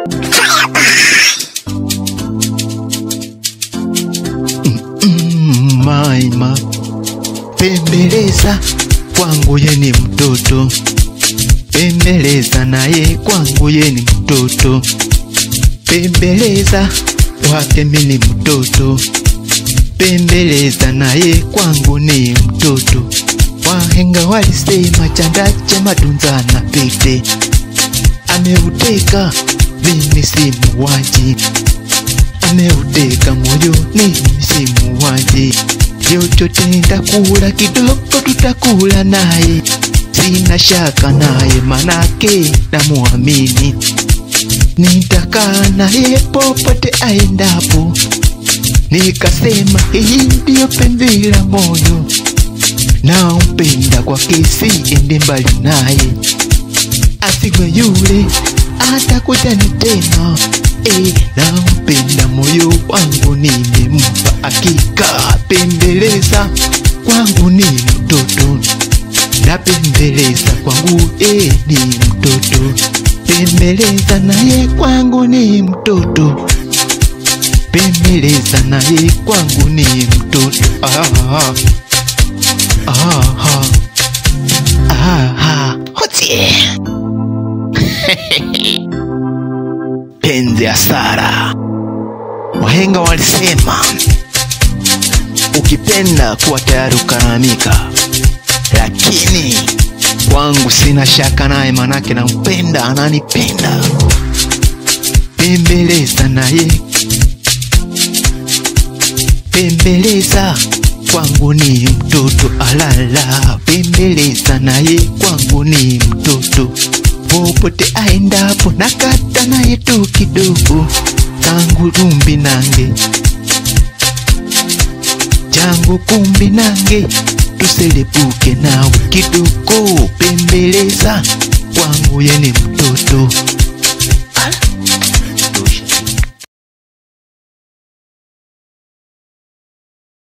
Mm, maima pembeleza kwangu ye ni mtoto pembeleza naye kwangu ye ni mtoto pembeleza wake mi ni mtoto pembeleza naye kwangu ni mtoto wahenga walisema chanda cha matunza na pete ameuteka mimi si muuaji ameuteka moyo ni si muuaji chochote nitakula kidogo tutakula naye sina shaka naye manake namuamini nitakaa naye popote aendapo nikasema hii ndiyo penzi la moyo nampenda kwa kesi ende mbali naye asigwe yule atakuja nitema e, nampenda moyo wangu nimempa hakika pembeleza kwangu ni mtoto napembeleza kwangu e, ni mtoto pembeleza naye kwangu ni mtoto pembeleza naye kwangu ni mtoto ah, ah, ah, ah, ah. Hotie. penzi hasara wahenga walisema ukipenda kuwa tayari ukaramika lakini kwangu sina shaka naye manake nampenda ananipenda pembeleza naye pembeleza kwangu ni mtoto alala pembeleza naye kwangu ni mtoto popote aendapo nakata naye tu kidogo kangu rumbi nange changu kumbi nange tuselebuke nawe kidogo pembeleza kwangu ye ni mtoto